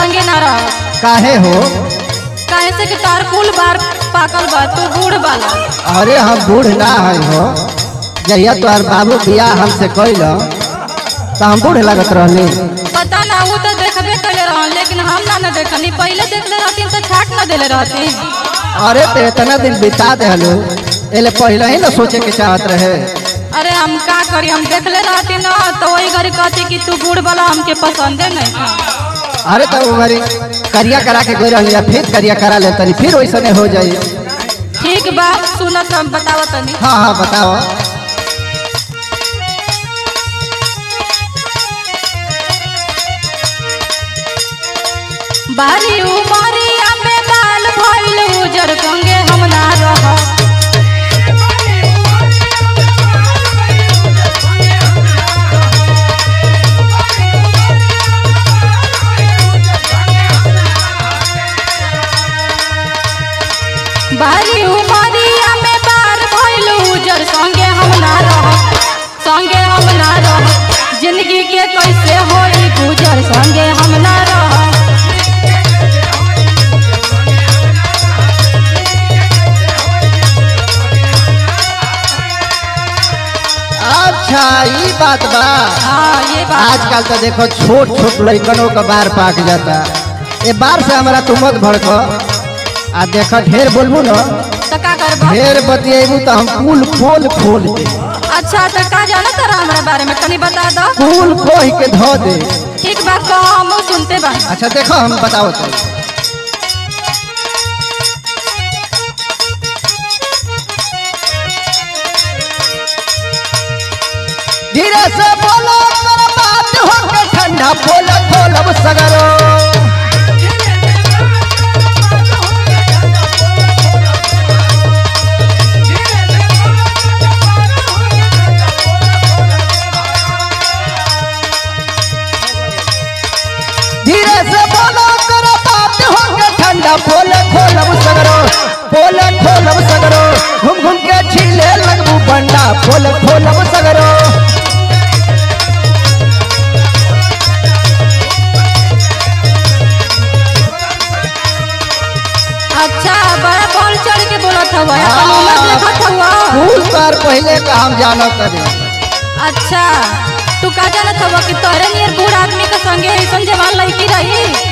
संगे ना रह काहे हो काहे से कि तार कुल बार पाकल बा तू बूढ़ बाला अरे हम बूढ़ ना है हो जहिया तोहर बाबू बियाह हमसे कैल तो हम बूढ़ लगत रहनी पता ना वो तो देखबे कैले रह लेकिन हम ना ना देखनी पहले देखले रहती तो छाट ना देले रहती अरे तो इतना दिन बिता देहलू एले पहले ही ना सोचे के चाहत रहे अरे हम का करी हम देखले रहती ना तो वही घड़ी कहती कि तू बूढ़ वाला हमके पसंदे नहीं था अरे तो वो घरी करिया करा के गई रही फिर करिया करा ले तनी फिर वैसने हो जाई ठीक बा सुनत हम बतावत तनी हाँ हाँ बताओ बारी उमरिया में बाल भइल उजर संगे हम ना रह बारी उमरिया में बाल भइल उजर संगे हम ना रह संगे हम ना रह जिंदगी के कैसे होई गुजर संगे हम ना रह अच्छा ये बात बा हाँ ये बात आजकल तो देखो छोट छोट लड़कनों का बार पाक जाता ये बार से हमारा तू मत भड़क आ देखो ढेर बोलबू न तो का करबा ढेर बतिएबू तो हम कुल खोल खोल दे अच्छा तो का जाना तारा हमरा बारे में तनी बता दो कुल खोह के धो दे ठीक बा कहो हम सुनते बा अच्छा देखो हम बताओ तो धीरे से बोलो तोरा बात हो के ठंडा बोल खोलब सगरो धीरे से बोलो तोरा बात हो के ठंडा बोल खोलब सगरो बोल खोलब सगरो घूम घूम के छीले लगबू बंडा बोल खोलब सगरो अच्छा बड़ा बोल चढ़ के बोलत हवा अपन उम्र देखत हवा फूल पर पहले का हम जानो करे अच्छा तू का जानत हवा कि तोरे नियर बूढ़ आदमी के संगे ऐसन जवान लड़की रही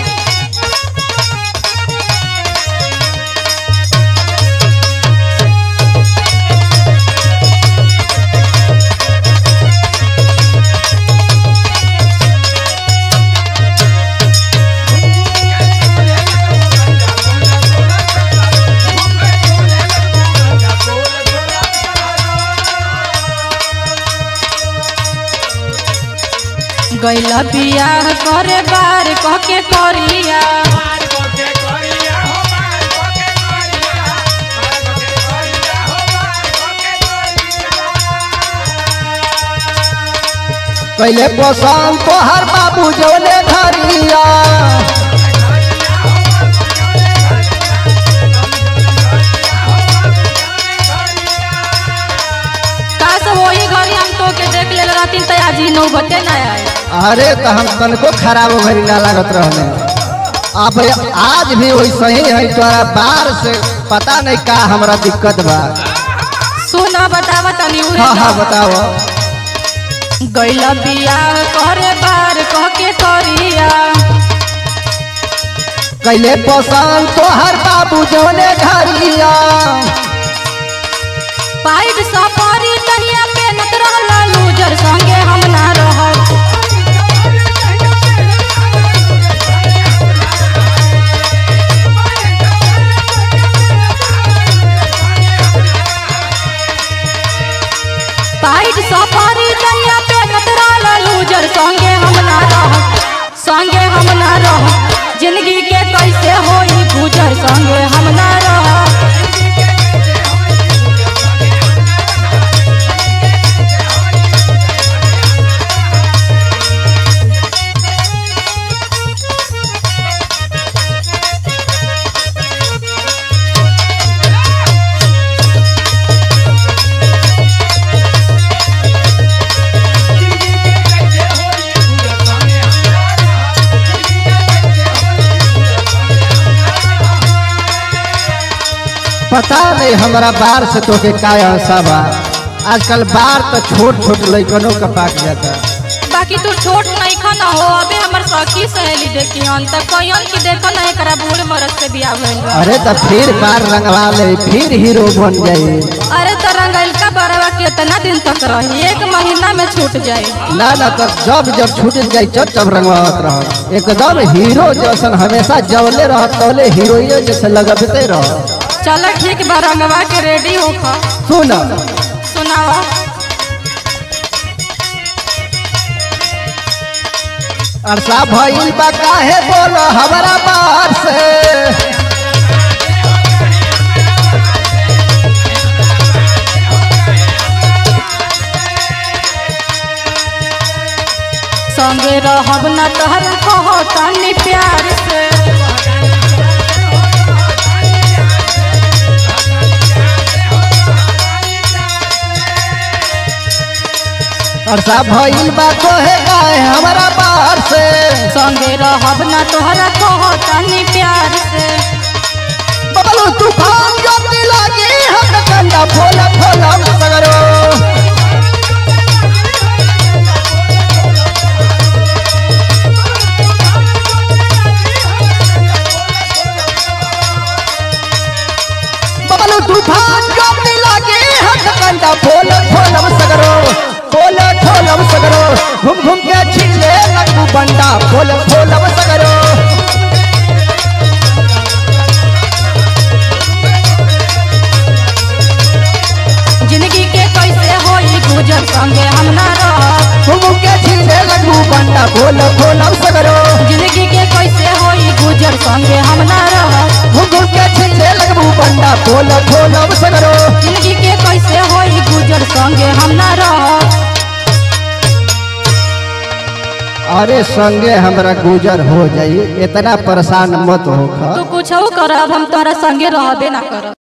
गैला बियाह करे बार कह के करिया पहले पसंद तो हर बाबू जोले धरिया का सब वही घरी हम तो के देख ले रहती तो आज ही नौबते ना आए अरे तो हम तनको खराब भरी ना लागत रहने अब आज भी वैसे ही है तोरा बार से पता नहीं का हमरा दिक्कत बा सुन बतावा तनी उहे हाँ हाँ तो। बताओ गैला बियाह करे बार कह के करिया कैले पसंद तो हर बाबू जोले धरिया पाइप सफारी तहिया मेहनत रहला लूजर संगे हम ना रहब पाइप सफारी तहिया मेहनत रहला लूजर संगे हम ना रहब संगे हम ना रहब जिंदगी के कैसे होई गुजर संगे हम ना रहब पता नहीं हमारा बार से तो के का आशा बा आजकल बार तो छोट छोट लइकनों का पाक जाता बाकी तू छोट नहीं खा ना हो अबे हमर सखी सहेली देखियन त कहियन कि देखो ना एकरा बूढ़ मरद से बियाह भइल बा अरे तो फिर बार रंगवा ले फिर हीरो बन जाए अरे तो रंगैल का बरवा कितना दिन तक रही एक महीना में छूट जाए ना ना तो जब जब छूट जाए जब जब रंगवावत रह एकदम हीरो जैसन हमेशा जवले रह तौले हीरोइन जैसे लगते रह चल ठीक बा रंगवा के रेडी होखा सुन सुनावा अरसा भइल बा काहे बोलो हमारा बार से संगे रहब न तहर कहो तनी प्यार से अरसा भइल बा कोहे गाए हमारा बार से संगे रहब न तोहरा कहो तनी प्यार से बबलू तूफान जोती लागी हम कंडा फोला फोला सगरो बबलू तूफान जोती लागी हम कंडा फोला फोला सगरो फोला फोला सगरो घूम घूम के छिले लगू बंडा फोला फोला सगरो जिंदगी के कैसे होई गुजर संगे हम ना रह घूम के छिले लगू बंडा फोला फोला सगरो जिंदगी के कैसे होई गुजर संगे हम ना रह घूम घूम के छिले लगू बंडा फोला फोला सगरो जिंदगी के कैसे होई गुजर संगे हम ना रह अरे संगे हमरा गुजर हो जाई इतना परेशान मत हो तू कुछ कर अब हम तोहरा संगे रहबे ना करब